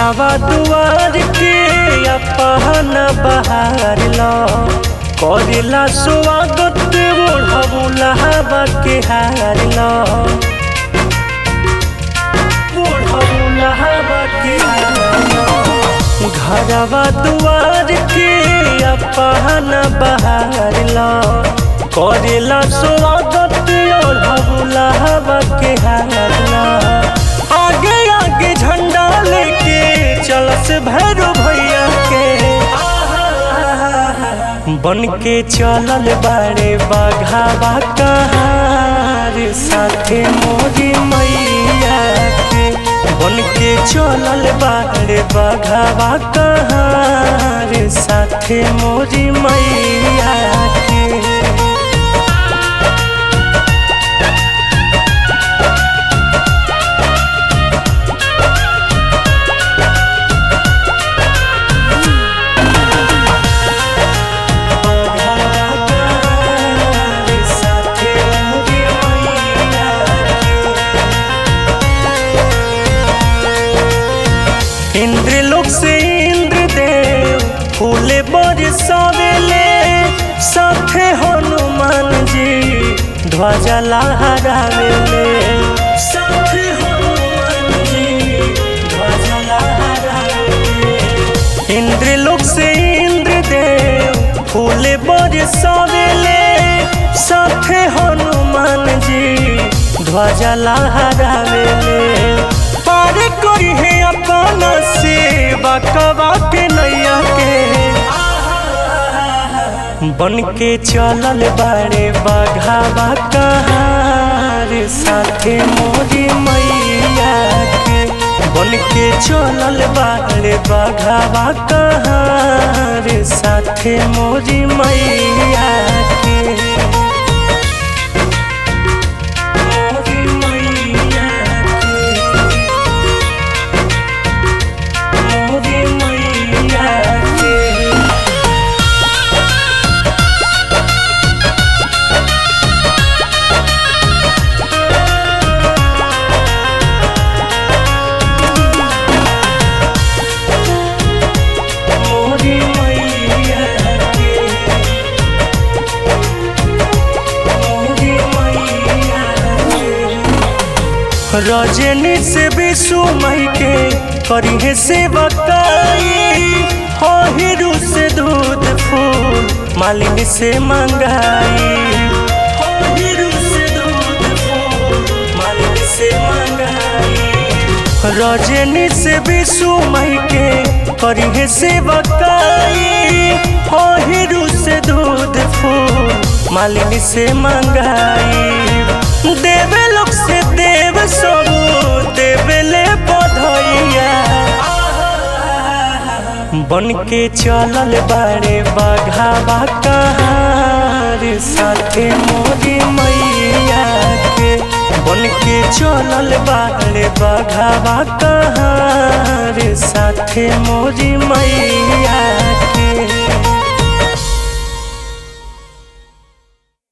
घरवा दुआर के अपन बहार लो करेला स्वागत ओढ़बुला हवा के हार लो ओढ़बुला हवा के हार लो घरवा दुआर के अपन बहार लो करेला स्वागत ओढ़बुला हवा के हार लो आगे आगे झंडा लेके चलस भैरो भैया के बन के चलल बारे बाघावा कहार साथे मोरी मैया के बन के चलल बारे बाघावा कहार साथे मोरी मैया के इंद्र लोक से इंद्र देव फूले बरसावेले साथे हनुमान जी ध्वजा लहरावेले साथे हनुमान जी ध्वजा लहरावेले इंद्र लोक से इंद्र देव फूले बरसावेले साथे हनुमान जी ध्वजा लहरावेले पार करी है अपना सेवा कबा के नैया के बन के चलल बारे बाघावा कहार साथे मोरी मैया के बन के चलल बारे बाघावा कहार साथे मोरी मैया के मोरी मैया के मोरी मैया के मोरी मैया के मोरी मैया के रजनी से विशु मई के करी है से बताई हो हीरू से दूध फूल मालिनी से मंगाई हो हीरू से दूध फूल मालिनी से मंगाई रजनी से विशु मई के करी है से बताई हो हीरू से दूध फूल मालिनी से मंगाई देवे लोग से देव सब देवे ले बधैया बन के चलल बारे बाघावा कहार साथे मोरी मैया के बन के चलल बारे बाघावा कहार साथे मोरी मैया